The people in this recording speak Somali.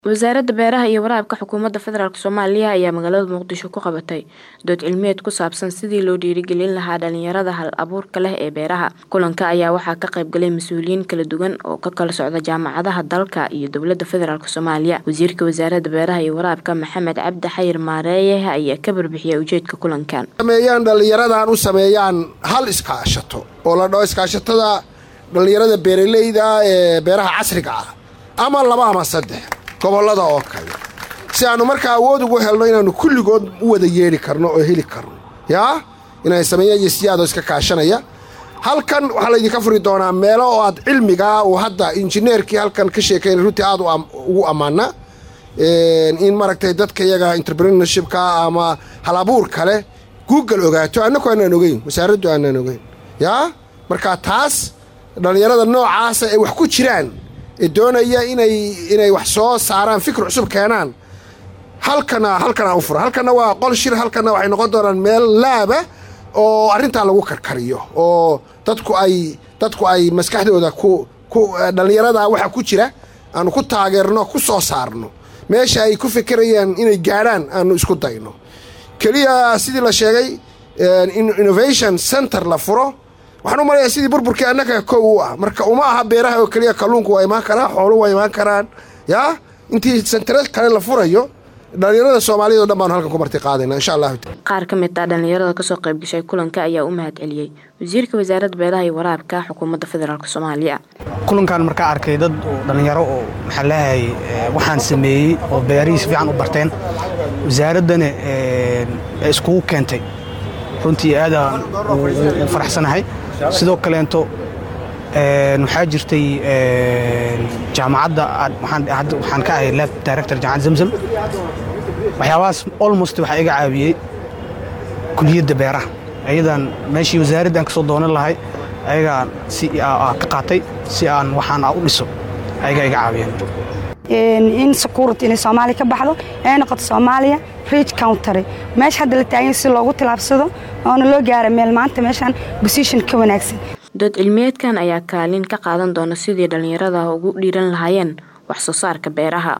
Wasaaradda Beeraha iyo Waraabka Xukuumadda Federaalk Soomaaliya ayaa magaalada Muqdisho ku qabatay dood cilmiyeed ku saabsan sidii loo dhiirigelin lahaa dhalinyarada hal-abuurka leh ee beeraha. Kulanka ayaa waxaa ka qayb galay mas'uuliyiin kala duwan oo ka kala socda jaamacadaha dalka iyo dowladda federaalk Soomaaliya. Wasiirka Wasaaradda Beeraha iyo Waraabka Maxamed Cabdi Xayir Maareeye ayaa ka warbixiyay ujeedka kulankan. sameeyaan dhallinyaradan u sameeyaan hal iskaashato oo la dhaho iskaashatada dhallinyarada beeralayda ah ee beeraha casriga ah ama laba ama saddex gobollada oo kale si aanu markaa awood ugu helno inaannu kulligood u wada yeedhi karno oo heli karno yaa inay sameeyaan iyo siyaadoo iska kaashanaya halkan waxaa laydinka furi doonaa meelo oo aad cilmigaa uu hadda injineerkii halkan ka sheekaynay runtii aad ugu ammaana in maaragtay dadka iyaga entrepreneurshipka ama hal-abuur kale google ogaato annaku aanaan ogeyn wasaaraddu aanaan ogeyn yaa marka taas dhallinyarada noocaasa ay wax ku jiraan ee doonaya inay inay wax soo saaraan fikir cusub keenaan halkana halkanaa u fura halkanna waa qol shir halkanna waxay noqon doonaan meel laaba oo arrintaa lagu karkariyo oo dadku ay dadku ay maskaxdooda ku ku dhallinyarada waxa ku jira aanu ku taageerno ku soo saarno meesha ay ku fikirayaan inay gaadhaan aanu isku dayno keliya sidii la sheegay innovation center la furo waxaan u malayaa sidii burburkii annaga kow u ah marka uma aha beeraha oo keliya kalluunku waa imaan karaa xoolu waa imaan karaan yaa intii sentare kale la furayo dhallinyarada soomaaliyad o dhan baanu halkan ku marti qaadayna insha allahu qaar ka mid ah dhallinyarada kasoo qayb gashay kulanka ayaa u mahad celiyey wasiirka wasaaradda beeraha iyo waraabka xukuumadda federaalk soomaaliya kulankan markaa arkay dad dhallinyaro oo maxaa leeyahay waxaan sameeyey oo beerihii si fiican u barteen wasaaraddana iskugu keentay runtii aadaan u faraxsanahay sidoo kaleento waxaa jirtay jaamacadda waxaan ka ahay lab director jaamacad zamzam waxyaabahaas almost waxaa iga caawiyey kuliyadda beeraha ayadan meeshii wasaaraddan ka soo doonan lahay ayagaa si ka qaatay si aan waxaan u dhiso ayagaa iga caawiyeen in security inay soomaaliya ka baxdo ay noqoto soomaaliya rich country meesha hadda la taagan si loogu tilaabsado oona loo gaara meel maanta meeshaan position ka wanaagsan dood cilmiyeedkan ayaa kaalin ka qaadan doona sidii dhallinyarada ugu dhiiran lahaayeen wax soo saarka beeraha